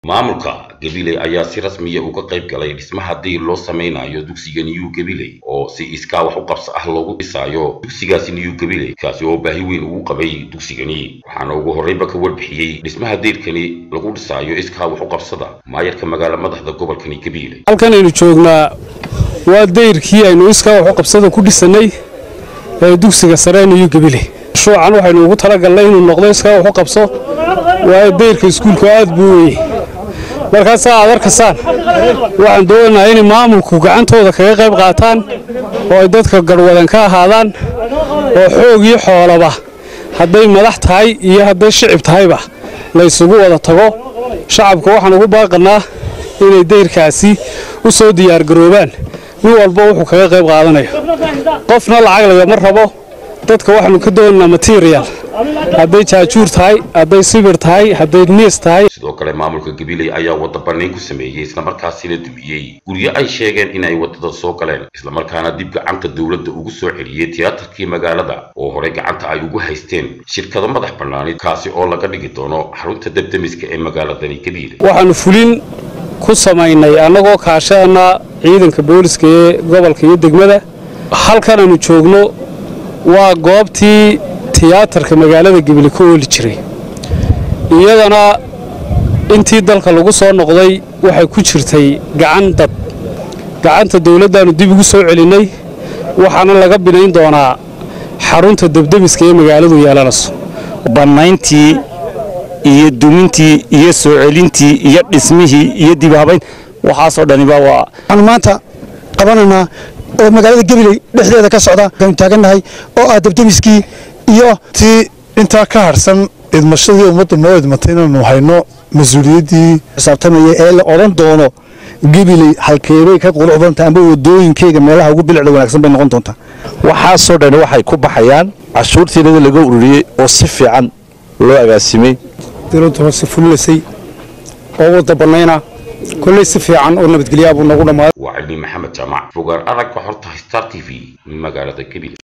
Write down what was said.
maamulka gabiley ayaa si rasmiya uga qayb galay dhismaha dayr loo samaynayo dugsiga new gabiley oo si iskaa wax u qabso ah loogu dhisaayo dugsigaasi new gabiley kaasi oo baahi weyn ugu qabay dugsigani waxaana ugu horreynba ka warbixiyey dhismaha dayrkani lagu dhisaayo iskaa wax u qabsada maayarka magaala madaxda gobolkani gabiley halkan aynu joognaa waa dayrkii aynu iskaa wax u qabsada ku dhisanay ee dugsiga sare new gabiley shuucan waxaynu ugu talagalnay inuu noqdo iskaa wax u qabso waayo dayrka iskuulku aad buu weye markaasaa aad arkaysaan waxaan doonaynaa inay maamulku gacantooda kaga qayb qaataan oo ay dadka garhwadan ka ahaadaan oo xoog iyo xoolaba hadday madax tahay iyo hadday shicib tahayba la ysugu wada tago shacabka waxaan ugu baaqannaa inay dayrkaasi u soo diyaargaroobaan nin walba wuxuu kaga qayb qaadanayo qofna lacag lagama rabo dadka waxaanu ka doonaynaa material hadday jaajuur tahay hadday sibir tahay hadday niis tahay sidoo kale maamulka gabiley ayaa wadda bannayn ku sameeyey islamarkaasina dumiyey guryo ay sheegeen inay waddada soo galeen islamarkaana dib gacanta dowladda ugu soo celiyey tiyaatarkii magaalada oo horey gacanta ay ugu haysteen shirkado madax bannaanid kaasi oo laga dhigi doono xarunta debdemiska ee magaaladani gabiley waxaanu fulin ku samaynay annagoo kaashadana ciidanka booliska ee gobolka iyo degmada halkan aanu joogno waa goobtii tiyaatarka magaalada gebile ka ooli jiray iyadana intii dalka lagu soo noqday waxay ku jirtay gacan dad gacanta dawladdaannu dib ugu soo celinnay waxaana laga binayn doonaa xarunta debdemiska ee magaaladu yeelanayso bannayntii iyo dumintii iyo soo celintii iyo dhismihii iyo dibhabayn waxaasoo dhaniba waa waxaanu maanta qabanaynaa oo magaalada gabiley dhexdeeda ka socda aanu taagannahay oo ah debdemiskii iyo tii intaa ka harsan idmashadii ummadda noo idmatay inaanu hayno mas-uuliyaddii xisaabtamaya ee la odhan doono gabiley halkeebay ka qurux badanta amba wadooyinkeyga meelaha ugu bilicda wanaagsan bay noqon doontaa waxaasoo dhani waxay ku baxayaan cashuurtiinada laga ururiyey oo si fiican loo agaasimay dowladda hoose fulilasay oo wadda bannayna kolley si fiican oo nabadgelyaabuu noogu dhammaaday waa cilmi maxamed jaamac fogaan aragga xorta star t v magaalada gabiley